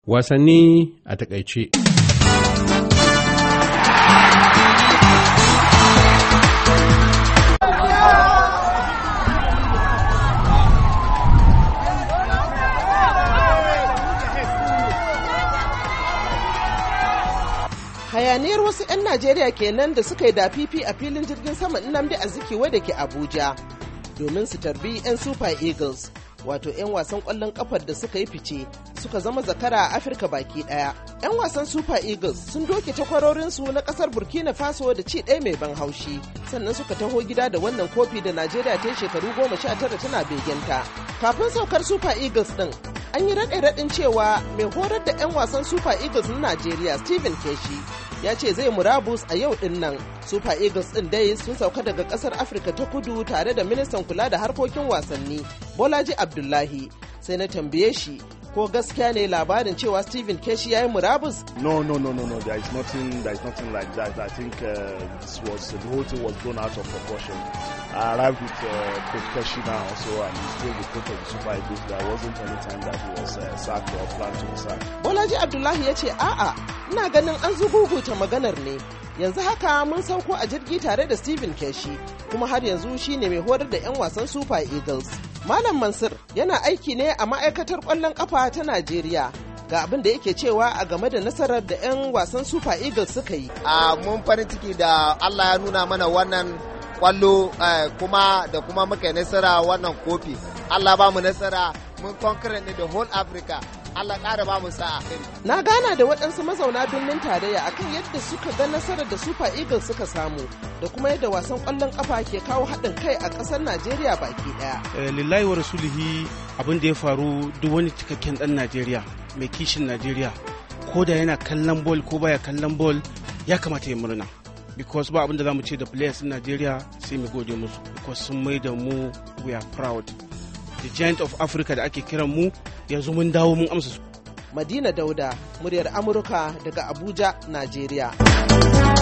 Wasanni a takaice. hayaniyar wasu 'yan najeriya kenan da suka yi dafifi a filin jirgin sama nnamdi azikiwe da ke abuja domin su tarbi 'yan super eagles wato 'yan wasan kwallon kafar da suka yi fice suka zama zakara a afirka baki daya 'yan wasan super eagles sun doke takwarorinsu na kasar burkina faso da ci ɗaya mai ban haushi sannan suka taho gida da wannan kofi da najeriya ta yi shekaru goma sha tara tana begenta kafin saukar super eagles din an yi raɗe raɗin cewa mai horar da 'yan wasan super eagles na najeriya stephen keshi ya ce zai murabus a yau din nan super eagles din dai sun sauka daga kasar afirka ta kudu tare da ministan kula da harkokin wasanni bolaji abdullahi sai na tambaye shi ko gaskiya ne labarin cewa Stephen Keshi ya yi murabus? No, no, no, no, no. There is nothing. There is nothing like that. I think uh, this was the whole thing was blown out of proportion. I arrived with uh, Coach Keshi now also, and he's still the coach of the Super Eagles. There wasn't any time that he was uh, sacked or planned to be sacked. Bolaji Abdullahi ya ce a'a, ina ganin an zuguguta maganar ne. Yanzu haka mun sauko a jirgi tare da Stephen Keshi, kuma har yanzu shine mai horar da 'yan wasan Super Eagles. Malam Mansur yana aiki ne a ma'aikatar ƙwallon ƙafa ta Najeriya. Ga abin da yake cewa a game da nasarar da 'yan wasan Super Eagles suka yi. A mun farin ciki da Allah ya nuna mana wannan kwallo kuma da kuma muka yi nasara wannan kofi. Allah ba mu nasara mun conquer ne da whole Africa. Allah ƙara ba mu sa'a. Na gana da waɗansu mazauna birnin tarayya akan yadda suka ga nasarar da Super Eagles suka samu da kuma yadda wasan ƙwallon ƙafa ke kawo haɗin kai a ƙasar Najeriya baki ɗaya. Lillahi wa rasulihi abin da ya faru duk wani cikakken ɗan Najeriya mai kishin Najeriya ko da yana kallon bol ko baya kallon bol ya kamata ya murna. because ba abin da za mu ce da players in Najeriya sai mu gode musu because sun mai da mu we are proud. The giant of Africa da ake kiran mu yanzu mun dawo mun amsa su. Madina Dauda, muryar Amurka daga Abuja, Najeriya.